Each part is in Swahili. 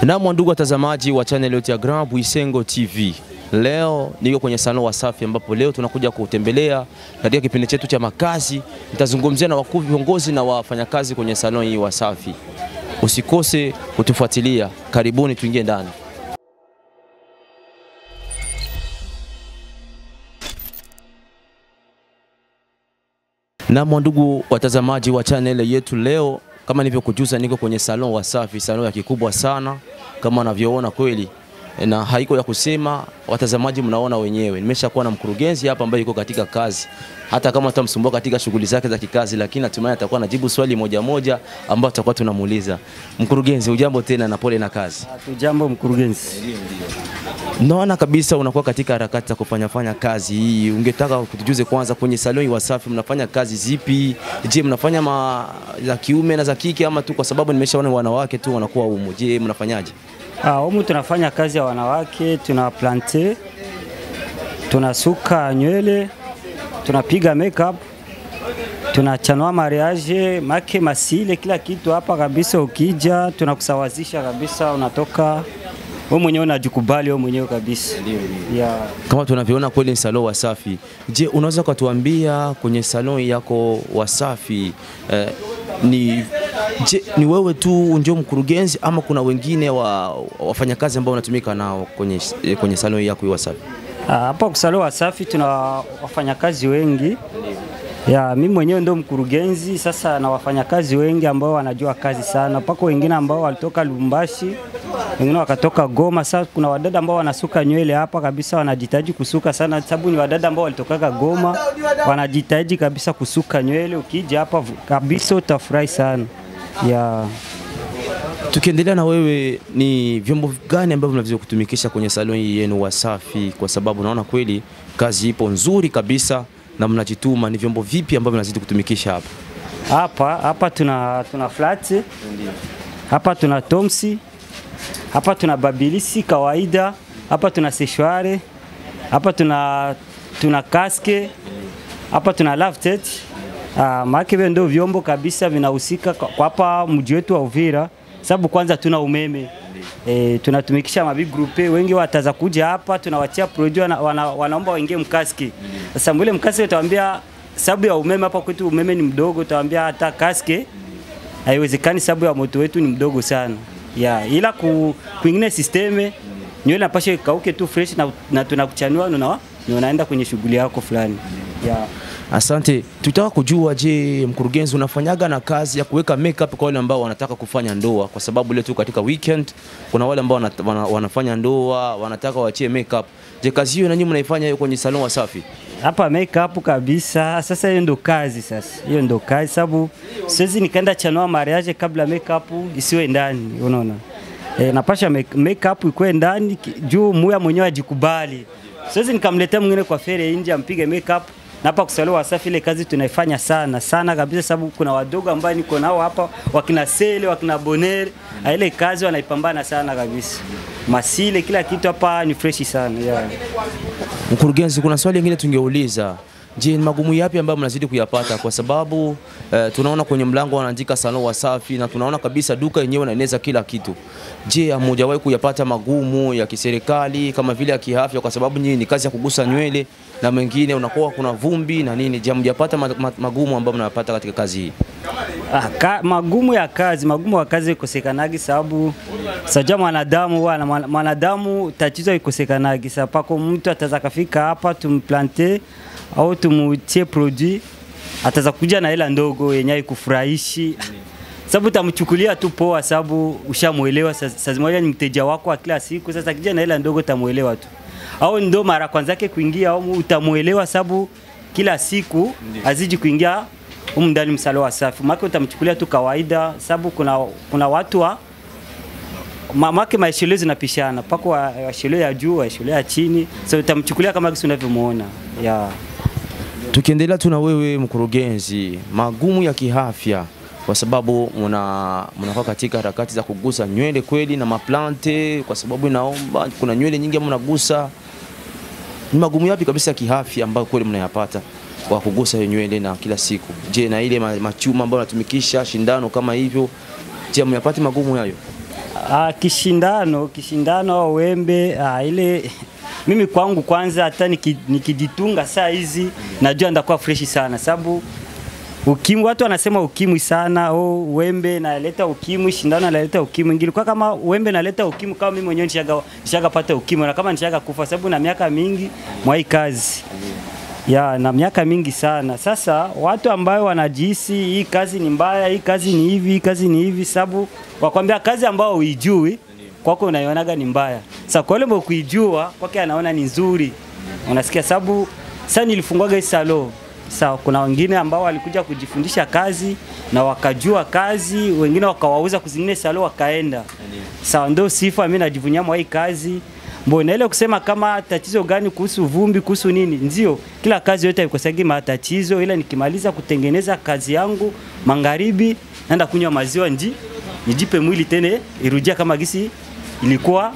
Naam, ndugu watazamaji wa channel yetu ya Grand Bwisengo TV. Leo niko kwenye salon Wasafi ambapo leo tunakuja kutembelea katika kipindi chetu cha makazi. Nitazungumzia na wakuu viongozi na wafanyakazi kwenye salon hii Wasafi. Usikose kutufuatilia. Karibuni tuingie ndani. Naam, ndugu watazamaji wa channel yetu leo kama nilivyokujuza niko kwenye salon Wasafi, salon ya kikubwa sana kama unavyoona kweli, na haiko ya kusema, watazamaji mnaona wenyewe. Nimeshakuwa na mkurugenzi hapa ambaye yuko katika kazi, hata kama tutamsumbua katika shughuli zake za kikazi, lakini hatimaye atakuwa anajibu swali moja moja ambayo tutakuwa tunamuuliza. Mkurugenzi, ujambo tena na pole na kazi. Tujambo mkurugenzi. Naona kabisa unakuwa katika harakati za kufanya fanya kazi hii. Ungetaka kutujuze kwanza, kwenye saloni Wasafi mnafanya kazi zipi? Je, mnafanya ma za kiume na za kike ama tu kwa sababu nimeshaona wanawake tu wanakuwa humu? Je, mnafanyaje? Ah, humu tunafanya kazi ya wanawake, tuna plante, tunasuka nywele, tunapiga makeup, tunachanua mariage, make masile, kila kitu hapa kabisa. Ukija tunakusawazisha kabisa, unatoka wewe mwenyewe unajikubali wewe mwenyewe kabisa. Yeah. Kama tunavyoona kweli ni salon Wasafi. Je, unaweza ukatuambia kwenye salon yako Wasafi eh, ni je, ni wewe tu ndio mkurugenzi ama kuna wengine wa wafanyakazi ambao unatumika nao kwenye, eh, kwenye salon yako hii Wasafi? Ah, Hapa kusalo Wasafi tuna wafanyakazi wengi ya mimi mwenyewe ndo mkurugenzi sasa, na wafanyakazi wengi ambao wanajua kazi sana, pako wengine ambao walitoka Lubumbashi, wengine wakatoka Goma. Sasa kuna wadada ambao wanasuka nywele hapa kabisa, wanajitaji kusuka sana, sababu ni wadada ambao walitokaga Goma, wanajitaji kabisa kusuka nywele. Ukija hapa kabisa utafurahi sana ya Tukiendelea na wewe, ni vyombo gani ambavyo mnaweza kutumikisha kwenye salon hii yenu Wasafi? Kwa sababu naona kweli kazi ipo nzuri kabisa na mnajituma. Ni vyombo vipi ambavyo mnazidi kutumikisha hapa? hapa hapa tuna, tuna flat hapa tuna tomsi hapa tuna babilisi kawaida hapa tuna seshware hapa tuna, tuna kaske hapa tuna laftet uh, maake vyo ndio vyombo kabisa vinahusika kwa kwa hapa mji wetu wa Uvira, sababu kwanza tuna umeme E, tunatumikisha mabig grupe wengi wataza kuja hapa, tunawatia produit wana, wana, wanaomba waingie mkaski. Sasa mbele mkaski utawaambia sababu ya umeme hapa kwetu umeme ni mdogo, utawaambia hata kaske haiwezekani, sababu ya moto wetu ni mdogo sana ya ila ku, kuingine sisteme nywele napasha ikauke tu fresh na, na tunakuchanua na unaenda kwenye shughuli yako fulani ya Asante. Tutaka kujua, je, mkurugenzi, unafanyaga na kazi ya kuweka makeup kwa wale ambao wanataka kufanya ndoa? Kwa sababu leo tu katika weekend kuna wale ambao wana, wana, wanafanya ndoa wanataka waachie makeup. Je, kazi hiyo nanyi mnaifanya hiyo kwenye salon Wasafi? hapa makeup kabisa. Sasa hiyo ndo kazi sasa, hiyo ndo kazi sababu siwezi nikaenda chanua mariage kabla makeup isiwe ndani, unaona e, napasha make- makeup ikuwe ndani ki- juu muya mwenyewe ajikubali. Siwezi nikamletea mwingine kwa fere nje ampige makeup na hapa kusalo Wasafi ile kazi tunaifanya sana sana kabisa, sababu kuna wadogo ambao niko nao hapa, wakina Sele wakina Bonere, na ile kazi wanaipambana sana kabisa, masile kila kitu hapa ni freshi sana yeah. Mkurugenzi, kuna swali lingine tungeuliza. Je, ni magumu yapi ambayo mnazidi kuyapata? Kwa sababu eh, tunaona kwenye mlango wanaandika salon Wasafi na tunaona kabisa duka yenyewe inaeneza kila kitu. Je, hamujawahi kuyapata magumu ya kiserikali kama vile ya kiafya? Kwa sababu nyinyi ni kazi ya kugusa nywele na mengine unakuwa kuna vumbi na nini. Je, hamjapata ma- ma- magumu ambayo mnayapata katika kazi hii? Ah, ka, magumu ya kazi, magumu ya kazi ikosekanagi sababu saja mwanadamu wana mwana- mwanadamu tatizo ikosekanagi sa pako mtu ataza kafika hapa tumplante au tumutie produit ataza kuja na hela ndogo yenye haikufurahishi sababu utamchukulia tu poa, sababu ushamuelewa. sa- Saa zimoja ni mteja wako wa kila siku, sasa kija na hela ndogo utamuelewa tu, au ndo mara kwanza yake kuingia, au utamuelewa sababu kila siku aziji kuingia humu ndani msalo wa safi make utamchukulia tu kawaida, sababu kuna, kuna watu wa ma- make maeshelo zinapishana pako wa- waeshelo ya juu waeshelo ya chini, so utamchukulia kama kisi unavyomuona yeah. Tukiendelea tu na wewe mkurugenzi, magumu ya kiafya kwa sababu mna mnakuwa katika harakati za kugusa nywele kweli na maplante, kwa sababu inaomba kuna nywele nyingi ambazo mnagusa. Ni magumu yapi kabisa ya kiafya ambayo kweli mnayapata kwa kugusa hiyo nywele na kila siku? Je, na ile ma- machuma ambayo natumikisha shindano kama hivyo, je, myapati magumu hayo? Ah, kishindano kishindano au wembe ah, ile mimi kwangu kwanza hata niki- nikijitunga saa hizi najua ndakuwa freshi sana sababu ukimwi watu wanasema ukimwi sana oh, wembe naleta ukimwi shindano naleta ukimwi ingilikuwa kama wembe naleta ukimwi kama mimi mwenyewe nishaga nishagapata ukimwi na kama nishaga kufa sababu na miaka mingi mwa hii kazi ya na miaka mingi sana. Sasa watu ambayo wanajihisi hii kazi ni mbaya, hii kazi ni hivi, hii kazi ni hivi, sababu wakwambia kazi ambao huijui kwako unaionaga ni mbaya. Sasa kwa yule mwenye kuijua kwake anaona ni nzuri, unasikia. Sababu sasa nilifungwaga hii salo Sawa, kuna wengine ambao walikuja kujifundisha kazi na wakajua kazi, wengine wakawauza kuzingine salo wakaenda. Sawa, ndio sifa mimi najivunia mwa hii kazi. Mbona ile kusema kama tatizo gani kuhusu vumbi, kuhusu nini? Ndio, kila kazi yote haikosagi matatizo, ila nikimaliza kutengeneza kazi yangu magharibi, naenda kunywa maziwa nji nijipe mwili tena irudia kama gisi ilikuwa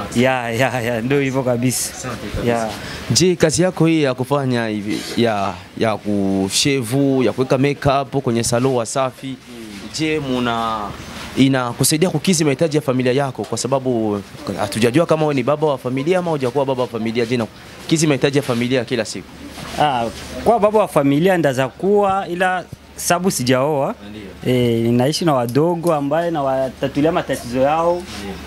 ya ya ya, ndio hivyo kabisa. Ya. Je, kazi yako hii ya kufanya hivi ya ya kushevu ya kuweka makeup kwenye salon Wasafi, je, muna inakusaidia kukidhi mahitaji ya familia yako? Kwa sababu hatujajua kama wewe ni baba wa familia ama hujakuwa baba wa familia. Je, inakukidhi mahitaji ya familia kila siku? Ah, kwa baba wa familia ndaza kuwa ila sabu sijaoa e, ninaishi na wadogo ambaye nawatatulia matatizo yao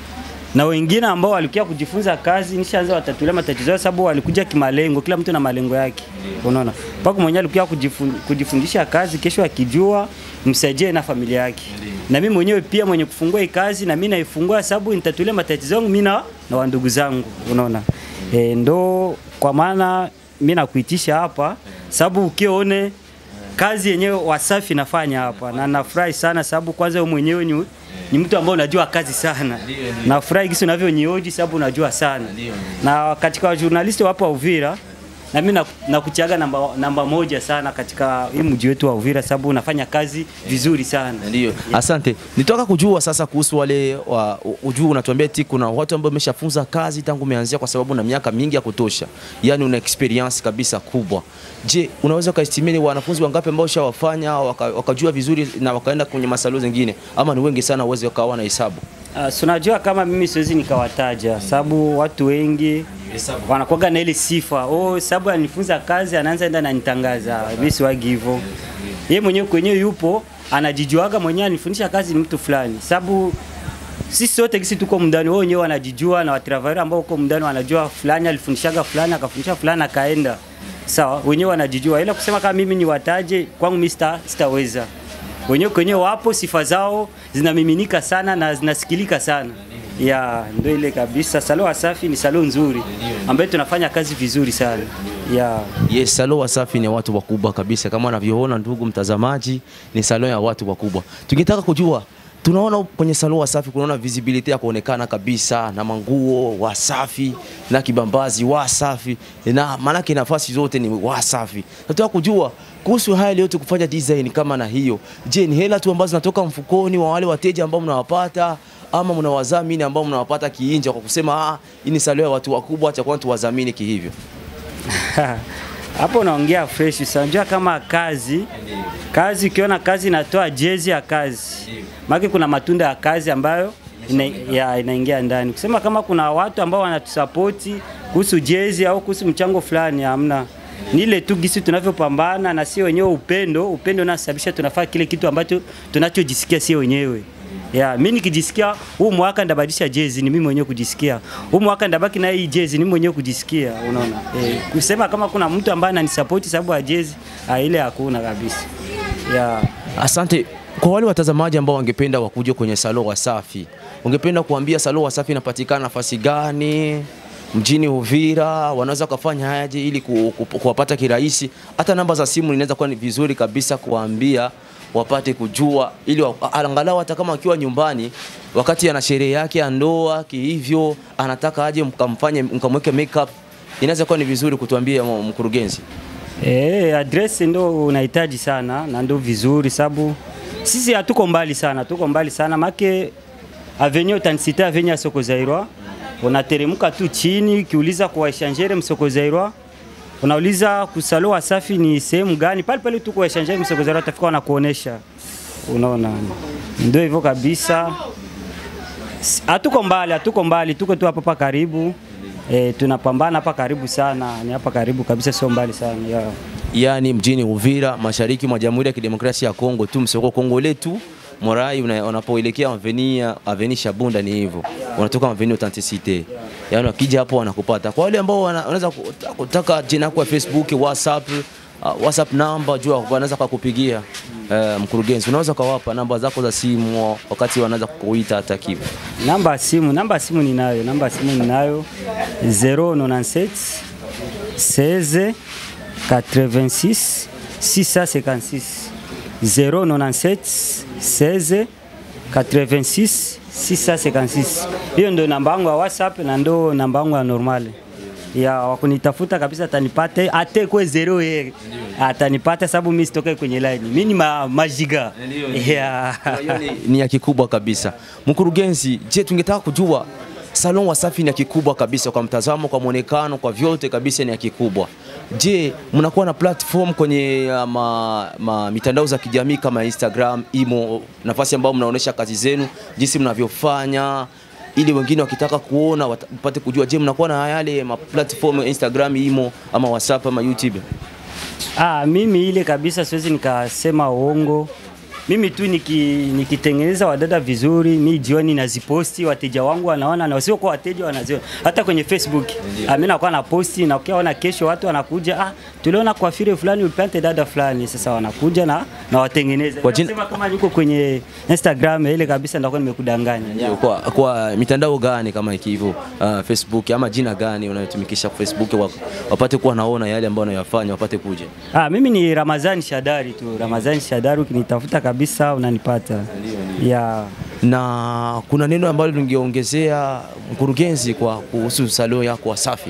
na wengine ambao walikuja kujifunza kazi nishaanza watatulia matatizo yao, sababu walikuja kimalengo, kila mtu na malengo yake, unaona. Mpaka mwenyewe alikuja kujifun, kujifundisha kazi, kesho akijua msaidie na familia yake. Na mimi mwenyewe pia mwenye kufungua hii kazi na mimi naifungua sababu nitatulia matatizo yangu mimi na na wandugu zangu, unaona. E, ndo kwa maana mimi nakuitisha hapa sababu ukione kazi yenyewe Wasafi nafanya hapa na nafurahi sana sababu kwanza wewe mwenyewe ni, ni mtu ambaye unajua kazi sana. Nafurahi gisi unavyonioji sababu unajua sana. Na katika wajurnalisti wapo wa Uvira na mimi nak- nakuchaga namba, namba moja sana katika hii mji wetu wa Uvira sababu unafanya kazi vizuri sana. Ndio, asante. Nitoka kujua sasa kuhusu wale wa ujuu, unatuambia eti kuna watu ambao wameshafunza kazi tangu umeanzia, kwa sababu na miaka mingi ya kutosha, yaani una experience kabisa kubwa. Je, unaweza ukaestimate wanafunzi wangapi ambao ushawafanya waka, wakajua vizuri na wakaenda kwenye masalo zingine, ama ni wengi sana, uweze ukawa na hesabu? Uh, so unajua kama mimi siwezi nikawataja sababu watu wengi wanakuwaga na ile sifa oh, sababu anifunza kazi anaanza enda nanitangaza. Mimi siwagi hivyo. Yeye mwenyewe kwenyewe yupo anajijuaga mwenyewe anifundisha kazi ni mtu fulani, sababu sisi sote kisi tuko mndani, wao wenyewe wanajijua na watravayer ambao uko mndani wanajua fulani alifundishaga fulani akafundisha fulani akaenda sawa, wenyewe wanajijua, ila kusema kama mimi ni wataje kwangu mimi sita, sitaweza. Wenyewe kwenyewe wapo, sifa zao zinamiminika sana na zinasikilika sana ya ndio ile kabisa. Salo Wasafi ni salo nzuri ambayo tunafanya kazi vizuri sana ya Yes, salon Wasafi ni watu wakubwa kabisa, kama unavyoona ndugu mtazamaji, ni salon ya watu wakubwa. Tungetaka kujua, tunaona kwenye salon Wasafi kunaona visibility ya kuonekana kabisa na manguo Wasafi na kibambazi Wasafi na maanake nafasi zote ni Wasafi. Nataka kujua kuhusu haya yote kufanya design kama na hiyo, je, ni hela tu ambazo zinatoka mfukoni wa wale wateja ambao mnawapata ama mnawadhamini ambao mnawapata kiinja kwa kusema ah, hii ni salon ya watu wakubwa, acha kwanza tuwadhamini kihivyo? hapo unaongea fresh sana. Unajua kama kazi kazi, ukiona kazi inatoa jezi ya kazi, maana kuna matunda ya kazi ambayo ina, ya, inaingia ndani. Kusema kama kuna watu ambao wanatusapoti kuhusu jezi au kuhusu mchango fulani, hamna. Ni ile tu gisi tunavyopambana na si wenyewe, upendo upendo unasababisha tunafaa kile kitu ambacho tunachojisikia si wenyewe. Ya, mimi nikijisikia huu mwaka ndabadilisha jezi ni mimi mwenyewe kujisikia. Huu mwaka ndabaki na hii jezi ni mimi mwenyewe kujisikia, unaona? Eh, kusema kama kuna mtu ambaye ananisupport sababu ya jezi, ah, ile hakuna kabisa. Ya. Asante. Kwa wale watazamaji ambao wangependa wakuje kwenye salon Wasafi, ungependa kuambia salon Wasafi inapatikana nafasi gani mjini Uvira? Wanaweza kufanya hayaje ili ku- ku- kuwapata kirahisi? Hata namba za simu inaweza kuwa ni vizuri kabisa kuwaambia wapate kujua, ili wa- angalau hata kama akiwa nyumbani wakati ana sherehe yake ya ndoa kihivyo, anataka aje mkamfanye mkamweke makeup, inaweza kuwa ni vizuri kutuambia m- mkurugenzi. Eh, address ndo unahitaji sana na ndo vizuri sababu sisi hatuko mbali sana, tuko mbali sana make avenue utanisita avenue ya soko Zairwa, unateremka tu chini, ukiuliza kwa échangeur msoko Zairwa, unauliza kusalo Wasafi ni sehemu gani, pale pale tu kwa échangeur msoko Zairwa, atafika wanakuonesha. Unaona, ndio hivyo kabisa. S- Hatuko mbali, hatuko mbali, tuko tu hapa hapa karibu. E, tunapambana hapa karibu sana, ni hapa karibu kabisa, sio mbali sana yeah. yaani mjini Uvira, mashariki mwa Jamhuri ya Kidemokrasia ya Kongo tu, msoko Kongo letu Morai una- unapoelekea Avenia Aveni Shabunda ni hivyo, unatoka Aveni Authenticite, yaani wakija hapo wanakupata. Kwa wale ambao wana- wanaweza kutaka- kutaka jina yako ya Facebook, WhatsApp, uh, WhatsApp namba, jua wanaweza kukupigia uh, mkurugenzi, unaweza kawapa namba zako za simu wakati wanaweza kukuita hata kivu. Namba ya simu, namba ya simu ninayo, namba ya simu ninayo 097 16 86 656 097 16 86 656. Hiyo ndio namba yangu ya WhatsApp na ndio namba yangu ya normal ya wakunitafuta kabisa, atanipata ate kwe zero ye atanipata, sababu mimi sitoke kwenye line, mimi ni ma, majiga yeah. Hiyo ni, ni ya kikubwa kabisa. Mkurugenzi, je, tungetaka kujua salon Wasafi ni ya kikubwa kabisa kwa mtazamo, kwa mwonekano, kwa vyote kabisa ni ya kikubwa. Je, mnakuwa na platform kwenye uh, ma, ma, mitandao za kijamii kama Instagram, Imo, nafasi ambayo mnaonesha kazi zenu, jinsi mnavyofanya ili wengine wakitaka kuona wata- wapate kujua. Je, mnakuwa na yale ma platform Instagram, Imo ama WhatsApp ama YouTube? Ah, mimi ile kabisa siwezi nikasema uongo. Mimi tu niki, nikitengeneza wadada vizuri, mi jioni naziposti, wateja wangu wanaona na wasio kwa wateja wanaziona. Hata kwenye Facebook ah, mimi nakuwa na posti na ukiona kesho watu wanakuja, ah, tuliona kwa fire fulani upante dada fulani, sasa wanakuja na na watengeneza. Kwa jina- Nasema kama niko kwenye Instagram ile kabisa ndakuwa nimekudanganya. Ndio, kwa, kwa mitandao gani kama hivyo uh, Facebook ama jina gani unayotumikisha kwa Facebook wa, wapate kuwa naona yale ambayo unayofanya wapate kuja. Ah, mimi ni Ramazani Shadari tu. Ramazani Shadari ukinitafuta kabisa unanipata. Yeah. Na kuna neno ambalo lingeongezea mkurugenzi kwa kuhusu salon yako Wasafi.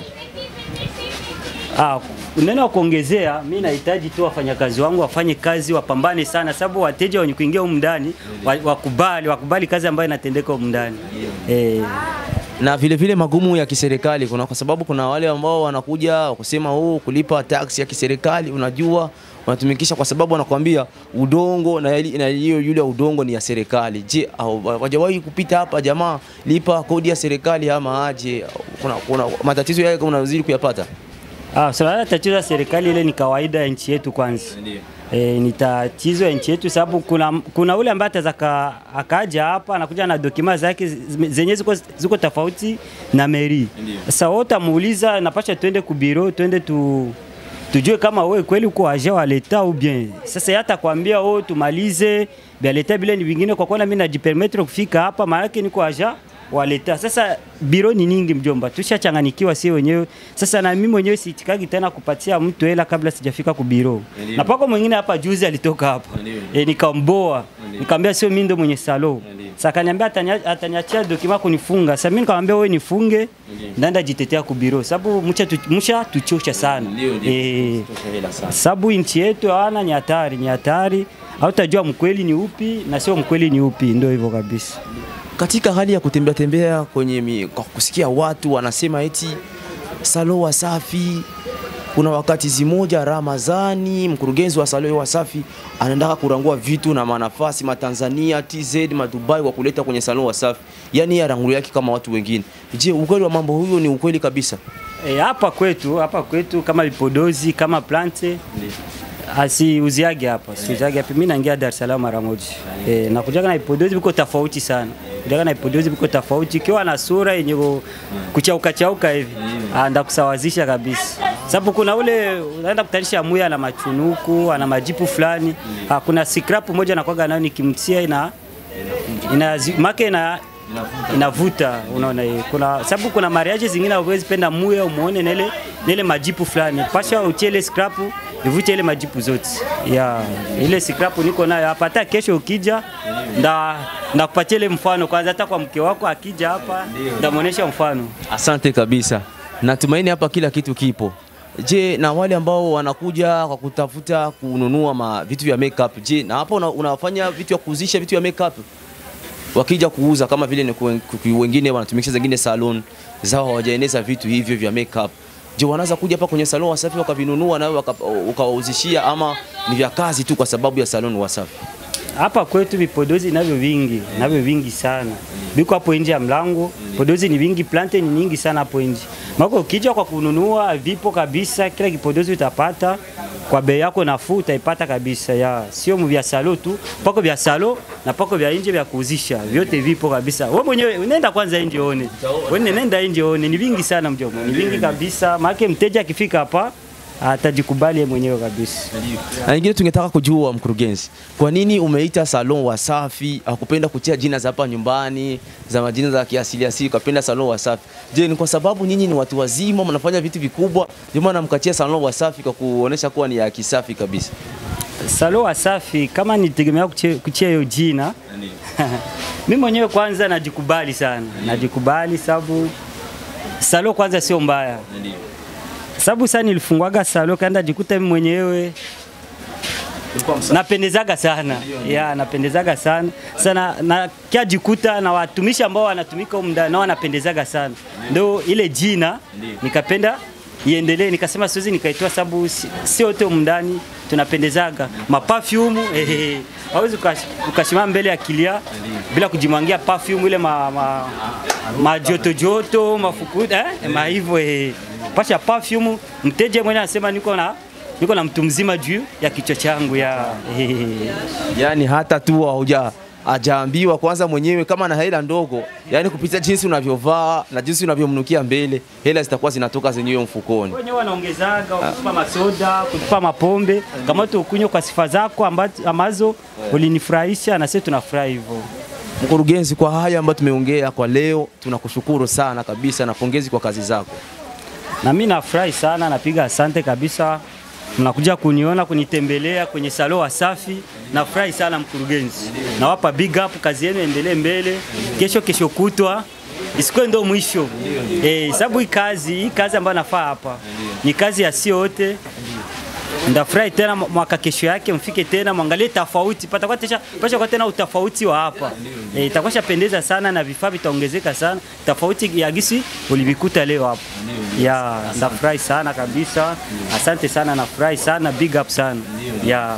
Ah, neno wa kuongezea, mi nahitaji tu wafanyakazi wangu wafanye kazi, wapambane sana, sababu wateja wenye kuingia humu ndani wa- wakubali, wakubali kazi ambayo inatendeka humu ndani eh, Na vile vile magumu ya kiserikali kuna kwa sababu kuna wale ambao wanakuja kusema oh, kulipa tax ya kiserikali unajua wanatumikisha kwa sababu wanakuambia udongo na yali- na hiyo yule udongo ni ya serikali. Je, au- hawajawahi kupita hapa jamaa lipa kodi ya serikali ama aje? Kuna, kuna matatizo yale unazidi kuyapata. Ah, swala la tatizo la serikali ile ni kawaida ya nchi yetu kwanza. E, ni tatizo ya nchi yetu sababu kuna, kuna ule ambaye ataweza ka- akaja hapa anakuja na dokima zake zi- zenye ziko, ziko tofauti na meri. Sasa wewe utamuuliza napasha twende kubiro twende tu tujue kama wewe kweli uko aje wa leta au bien. Sasa yeye atakwambia oh, tumalize vya leta vile ni vingine, kwa kuwa mimi najipermettre kufika hapa, maana yake niko aja wa leta. Sasa biro ni nyingi mjomba, tushachanganikiwa si wenyewe. Sasa na mimi mwenyewe siitikagi tena kupatia mtu hela kabla sijafika ku biro. Na pako mwingine hapa juzi alitoka hapa e, nikamboa nikamwambia sio mimi ndo mwenye salo. Sasa akaniambia atania- ataniachia dokima kunifunga. Sasa mimi nikamwambia wewe nifunge, ndaenda jitetea ku biro sababu mcha tu, mcha tuchosha sana eh, sababu nchi yetu hawana ni hatari, ni hatari. Hautajua mkweli ni upi na sio mkweli ni upi, ndio hivyo kabisa. Katika hali ya kutembea tembea kwenye mi, kwa kusikia watu wanasema eti salo Wasafi, kuna wakati zimoja Ramazani, mkurugenzi wa salo Wasafi anaendaka kurangua vitu na manafasi matanzania TZ madubai kwa kuleta kwenye salo Wasafi, yani ya rangulu yake kama watu wengine. Je, ukweli wa mambo huyo ni ukweli kabisa? E, hapa kwetu hapa kwetu kama vipodozi kama plante asiuziage hapa siuziage hapa. Mimi naingia Dar es Salaam mara moja e, na kujaga na vipodozi viko tofauti sana, kujaga na vipodozi viko tofauti, ikiwa na sura yenye ku- kuchauka chauka hivi ah, ndakusawazisha kabisa, sababu kuna ule unaenda kutanisha muya na machunuku ana majipu fulani ah, kuna scrap moja anakuwaga nayo nikimtia ina ina make ina inavuta unaona hiyo. Kuna sababu kuna mariage zingine huwezi penda muya umuone na ile na ile majipu fulani, pasha utie ile scrap ivute ile majipu zote ya ile scrap niko nayo hapa. Hata kesho ukija nda ndakupatia ile mfano kwanza, hata kwa mke wako akija hapa ndamuonesha mfano. Asante kabisa, natumaini hapa kila kitu kipo. Je, na wale ambao wanakuja kwa kutafuta kununua ma vitu vya makeup, je, na hapa una, unafanya vitu vya kuuzisha vitu vya makeup? Wakija kuuza kama vile ni kuen- ku- wengine wanatumikisha zingine salon zao hawajaeneza vitu hivyo vya makeup. Je, wanaweza kuja hapa kwenye salon Wasafi wakavinunua nawe waka- ukawauzishia ama ni vya kazi tu kwa sababu ya salon Wasafi? hapa kwetu vipodozi navyo vingi navyo vingi sana biko hapo nje ya mlango podozi ni vingi plante ni nyingi sana hapo nje mako ukija kwa kununua vipo kabisa kila kipodozi utapata kwa bei yako nafuu utaipata kabisa ya sio vya salo tu pako vya salo na pako vya nje vya kuuzisha vyote vipo kabisa wewe mwenyewe unaenda kwanza nje one wewe nenda nje one ni vingi sana mjomba ni vingi kabisa maana mteja akifika hapa atajikubali yeye mwenyewe kabisa Na nyingine tungetaka kujua mkurugenzi, kwa nini umeita salon Wasafi? Hakupenda kutia jina za hapa nyumbani za majina za kiasili asili, ukapenda salon Wasafi. Je, ni kwa sababu nyinyi ni watu wazima, mnafanya vitu vikubwa, ndio maana mkatia salon Wasafi kwa kuonesha kuwa ni ya kisafi kabisa? Salo Wasafi kama nitegemea kuche- kuchia hiyo jina mimi mwenyewe kwanza najikubali sana, najikubali sababu salo kwanza sio mbaya, sababu sasa nilifungwaga salo kaenda jikuta mimi mwenyewe napendezaga sana ya napendezaga sana sana na kia jikuta na watumishi ambao wanatumika humu ndani nao wanapendezaga sana, ndio ile jina nikapenda iendelee, nikasema siwezi nikaitoa sababu si- sio wote humu ndani tunapendezaga mapafyumu eh, hawezi ukash- ukasimama mbele ya kilia bila kujimwangia perfume ile ma, ma, majoto joto mafukuta eh, ma hivyo eh. Pasha perfume, mteja mwenye anasema niko na niko na mtu mzima juu ya kichwa changu ya eh. Yaani hata tu hauja ajaambiwa kwanza mwenyewe kama na hela ndogo, yaani kupitia jinsi unavyovaa na jinsi unavyomnukia mbele, hela zitakuwa zinatoka zenyewe mfukoni. wenyewe wanaongezaga kutupa masoda, kutupa mapombe, kama tu ukunywa kwa sifa zako amba- ambazo ulinifurahisha na sisi tunafurahi hivyo. Mkurugenzi, kwa haya ambayo tumeongea kwa leo, tunakushukuru sana kabisa na pongezi kwa kazi zako. Na mimi nafurahi sana, napiga asante kabisa. Mnakuja kuniona kunitembelea kwenye salo Wasafi, nafurahi sana mkurugenzi. Nawapa big up, kazi yenu endelee mbele. Kesho kesho kutwa isikuwe ndo mwisho eh, sababu hii kazi hii kazi ambayo nafaa hapa ni kazi ya sio wote. Ndafurahi tena mwaka kesho yake mfike tena mwangalie tofauti, patakuwa tesha pasha kwa tena utofauti wa hapa eh, itakuwa shapendeza sana na vifaa vitaongezeka sana, tofauti ya gisi ulivikuta leo hapa. Ya, ndafurahi sana kabisa. Asante sana, nafurahi sana, big up sana. Ya.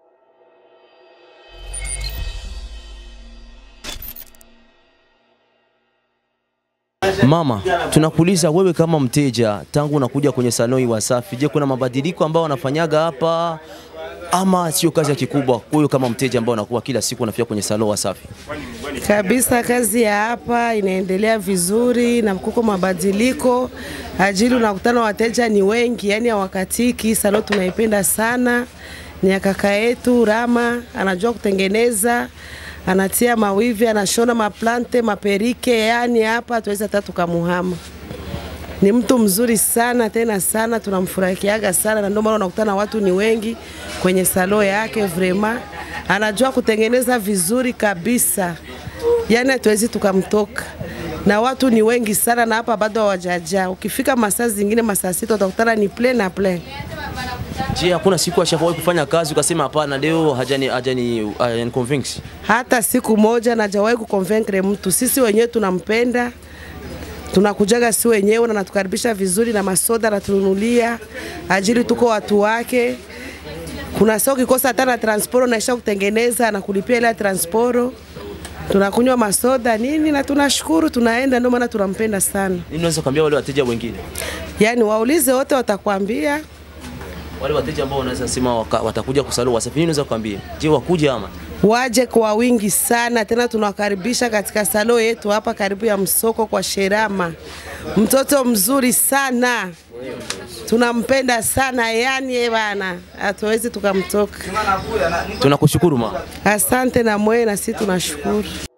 Mama, tunakuuliza wewe kama mteja, tangu unakuja kwenye saloni Wasafi, je, kuna mabadiliko ambayo wanafanyaga hapa ama sio kazi ya kikubwa? Wewe kama mteja ambao unakuwa kila siku unafika kwenye saloni Wasafi, Kabisa, kazi ya hapa inaendelea vizuri na kuko mabadiliko ajili, unakutana wateja ni wengi, yani hawakatiki. Salo tunaipenda sana, ni ya kaka yetu Rama, anajua kutengeneza, anatia mawivi, anashona maplante, maperike, yani hapa tuweza hata tukamuhama. Ni mtu mzuri sana tena sana, tunamfurahikiaga sana, na ndio maana unakutana watu ni wengi kwenye salo yake. Vrema anajua kutengeneza vizuri kabisa, yani hatuwezi tukamtoka, na watu ni wengi sana, na hapa bado hawajajaa. Ukifika masaa zingine masaa sita utakutana ni plain na plain. je, hakuna siku ashawahi kufanya kazi ukasema hapana, leo hajani hajani, hajani convince? hata siku moja najawahi kuconvaincre mtu. Sisi wenyewe tunampenda, tunakujaga si wenyewe na natukaribisha vizuri na masoda natununulia, ajili tuko watu wake. Kuna saa ukikosa hata na transporo naisha kutengeneza na kulipia ile ya transporo, tunakunywa masoda nini na tunashukuru, tunaenda. Ndio maana tunampenda sana. Nini unaweza kuambia wale wateja wengine, Yani waulize wote, watakwambia wale wateja ambao wanaweza sema waka- watakuja kusaloni Wasafi, nini unaweza kuambia? Je, wakuja ama waje kwa wingi sana tena, tunawakaribisha katika salo yetu hapa karibu ya msoko kwa Sherama. Mtoto mzuri sana, tunampenda sana yani, eh bana, hatuwezi tukamtoka. tunakushukuru mama. Asante na mwe, na sisi tunashukuru.